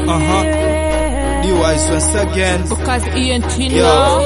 Uh-huh. D-Wise once again. Because ENT Yo. now.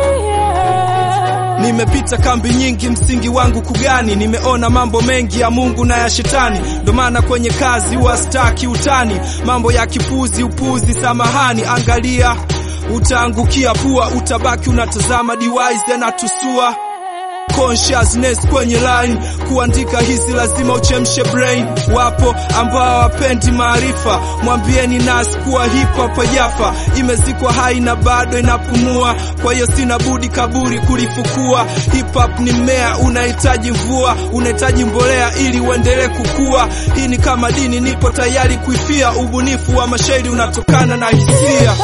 Nimepita kambi nyingi, msingi wangu kugani. Nimeona mambo mengi ya Mungu na ya shetani, ndo maana kwenye kazi huwa staki utani, mambo ya kipuzi, upuzi, samahani. Angalia, utaangukia pua, utabaki unatazama. D-Wise anatusua consciousness kwenye line kuandika hizi lazima uchemshe brain wapo ambao hawapendi maarifa mwambieni nas kuwa hip hop hajafa imezikwa hai na bado inapumua kwa hiyo sina budi kaburi kulifukua hip hop ni mmea unahitaji mvua unahitaji mbolea ili uendelee kukua hii ni kama dini nipo tayari kuifia ubunifu wa mashairi unatokana na hisia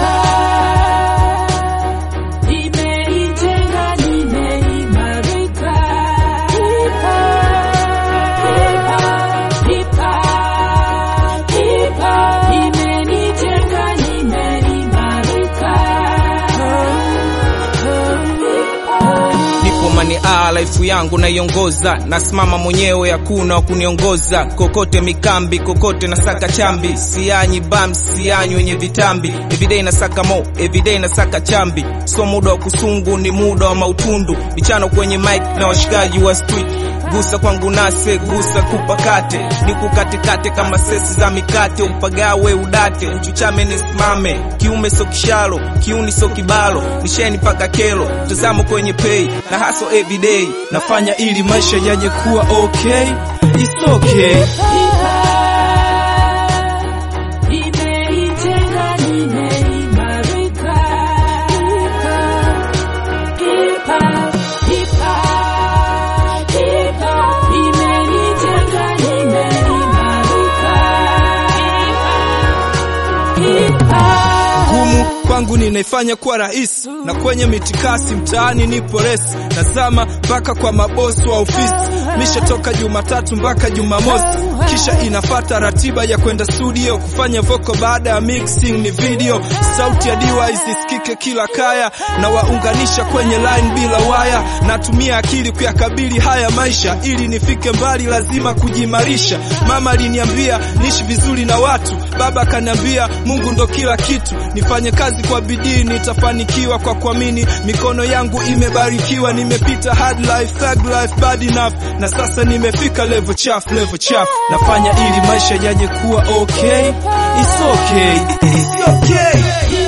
Nimeijenga, nimeimarika. Imenijenga, nimeimarika. nipo mani a life yangu naiongoza nasimama mwenyewe hakuna wa kuniongoza kokote mikambi kokote nasaka chambi sianyi bam sianyi wenye vitambi everyday nasaka mo everyday nasaka chambi so muda wa kusungu ni muda wa mautundu michano kwenye mic na washikaji wa street gusa kwangu nase gusa kupakate nikukatekate kama sesi za mikate upagawe udate uchuchame nisimame kiume so kishalo kiuni so kibalo nisheni paka kelo tazamo kwenye pay na haso everyday nafanya ili maisha yaje kuwa okay It's okay Nimeijenga, nimeimarika. Imenijenga, nimeimarika. gumu kwangu ninaifanya kuwa rahisi na kwenye mitikasi mtaani nipo resi nazama mpaka kwa mabosi wa ofisi mishatoka jumatatu mpaka jumamosi kisha inafata ratiba ya kwenda studio kufanya voko baada ya mixing ni video sauti ya diwa isisikike kila kaya na waunganisha kwenye line bila waya natumia akili kuyakabili haya maisha ili nifike mbali lazima kujimarisha mama aliniambia niishi vizuri na watu baba akaniambia mungu ndo kila kitu nifanye kazi kwa bidii nitafanikiwa kwa kuamini mikono yangu imebarikiwa nimepita hard life thug life bad enough na sasa nimefika level chafu level chafu nafanya ili maisha yaje kuwa okay it's okay it's okay